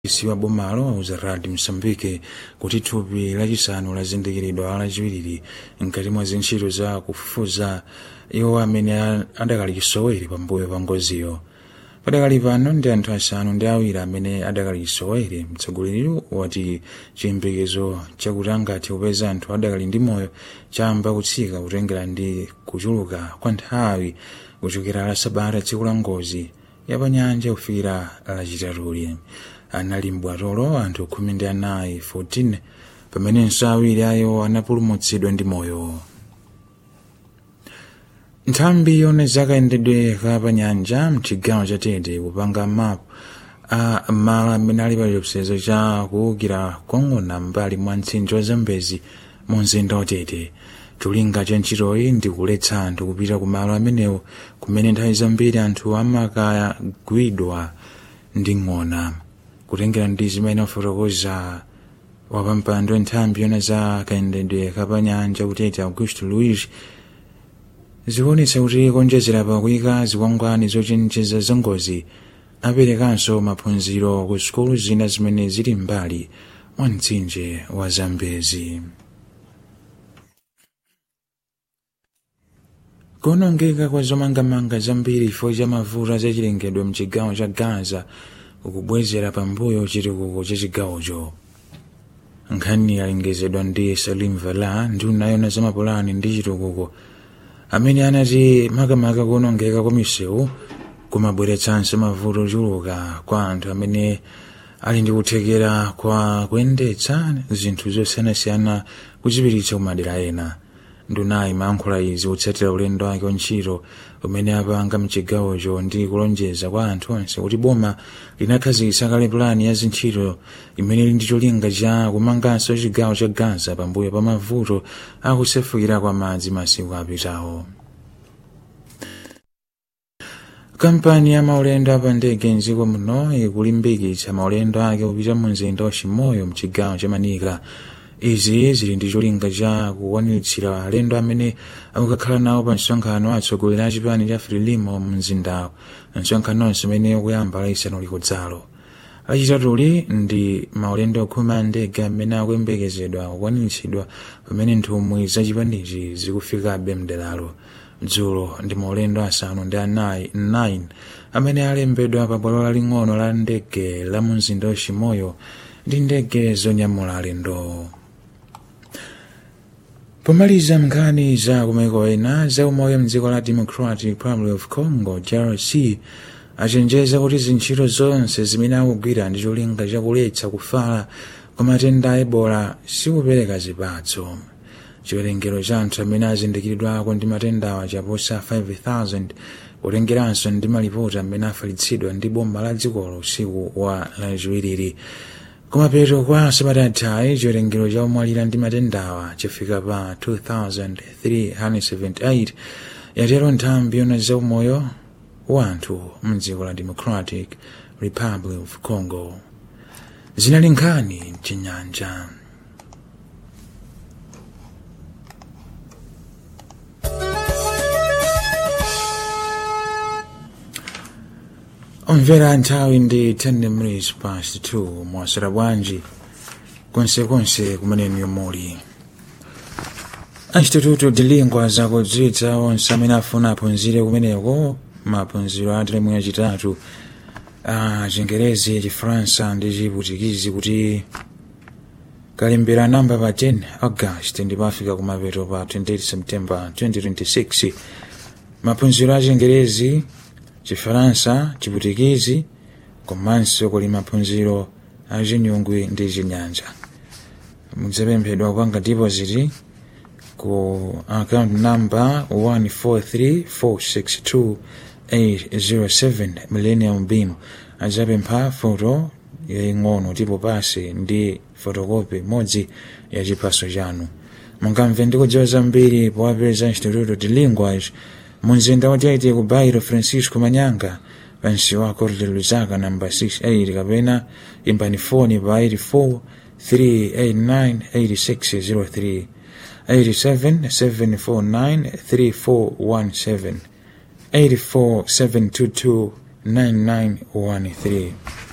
dc wa bomalo auza radio msambike kuti thupi lachisanu lazindikiridwa lachiwiri mkati mwa zintchito za kufufuza iwo amene adakali chisowere pambuyo pa ngoziyo padakali pano ndi anthu asanu ndi awiri amene adakali chisowere mtsogoleriyu wati chiyembekezo chakuti angathe kupeza anthu adakali ndi moyo chamba kutsika kutengera ndi kuchuluka kwa nthawi kuchokera la sabata tsiku la ngozi yapanyanja kufikira lachitatuli anali mbwatolo anthu khumi ndi anayi 14 pamenenso awiri ayo anapulumutsidwa ndi moyo nthambi yone zakayendedwe kapanyanja mchigawo cha tete kupanga mapu a malo amene ali pa chiopsezo cha kuwukira kong'ona mbali mwa mtsinje wa zambezi mu mzinda wa tete cholinga cha ntchitoyi ndi kuletsa anthu kupita ku malo amenewo kumene nthawi zambiri anthu amakagwidwa ndi ng'ona kutengera ndi zimene wafotokoza wapampando nthambi yona za kayendedwe kapanyanja kutete augusto luis zikuonetsa kuti konjezera pakuyika zikwangwani zochenjeza za ngozi aperekanso maphunziro ku sukulu zina zimene zili mbali mwa mtsinje wa zambezi kuonongeka kwa zomangamanga zambiri chifukwa cha mavuto azachilengedwe mchigawo cha gaza kukubwezera pambuyo chitukuko cha chigawocho nkhani yalengezedwa ndi salim vala nduna yona zamapulani ndi chitukuko amene anati makamaka kuonongeka kwa misewu kumabweretsanso mavuto ochuluka kwa anthu amene ali ndi kuthekera kwa kuyendetsa zinthu zosiyanasiyana kuchipititsa kumadera ena ndunayi imayankhula izi kutsatira ulendo wake wantchito umene apanga mchigawocho ndi kulonjeza kwa anthu onse kuti boma linakhazikitsa kale pulani ya zintchito imene ili ndi cholinga cha kumanganso chigawo cha gaza pambuyo pa mavuto akusefukira kwa madzi masiku apitawo kampani ya maulendo apa ndege mdziko muno ikulimbikitsa maulendo ake kupita mu mzinda wa chimoyo mchigawo cha manika izi zili ndi cholinga cha kukwaniritsa alendo amene akukakhala nawo pa msonkhano atsogoleri a chipani cha frelimo mu mzindawo msonkhanonso umene ukuyamba laisanu likudzalo lachitatuli ndi maulendo khumi a ndege amene akuyembekezedwa kukwaniritsidwa pamene nthumwi za chipanichi zikufikabe mderalo dzulo ndi maulendo asanu ndi anayi 9 amene alembedwa pa bwalo laling'ono la ndege la mu mzinda wa chimoyo ndi ndege zonyamula alendo pomaliza nkhani za kumaiko ena za umoyo mdziko la democratic republic of congo drc achenjeza kuti zintchito zonse zimene akugwira ndi cholinga chakuletsa kufala kwa matenda a ebola sikupereka zipatso chiwerengero cha anthu amene azindikiridwako ndi matendawa chaposa 5000 kutengeranso ndi malipoti amene afalitsidwa ndi bomba la dzikolo usiku wa lachiwiriri kumapeto kwa sabata chiwerengero cha omwalira ndi matendawa chafika pa 2378 yatero nthambi yona za umoyo wa anthu mdziko la democratic republic of congo zinali nkhani mchinyanja omvera nthawi ndi 10 minutes past 2 mwasera bwanji konsekonse kumeneko muli instituto de lingua zakudziwitsa onse amene afuna aphunzire kumeneko maphunziro a teremu yachitatu a chingerezi chifaransa ndi chiputikizi kuti kalembera namba pa 10 august ndipo afika kumapeto pa 28 september 2026 maphunziro a chingerezi chifaransa chiputikizi komanso kuli maphunziro a chinyungwe ndi chinyanja mudzapemphedwa kupanga deposit ku account number 143462 millennium beam adzapempha foto yaing'ono tipo pasi ndi fotokopi imodzi ya chiphaso chanu mungamve ndi kudziwa zambiri powapeza instituto de linguage munzinda wotete ku bairo francisco manyanga pansi wa corte luzaka namba 68 kapena imbani foni pa 84 389 8603 87 749 3417 84 722 9913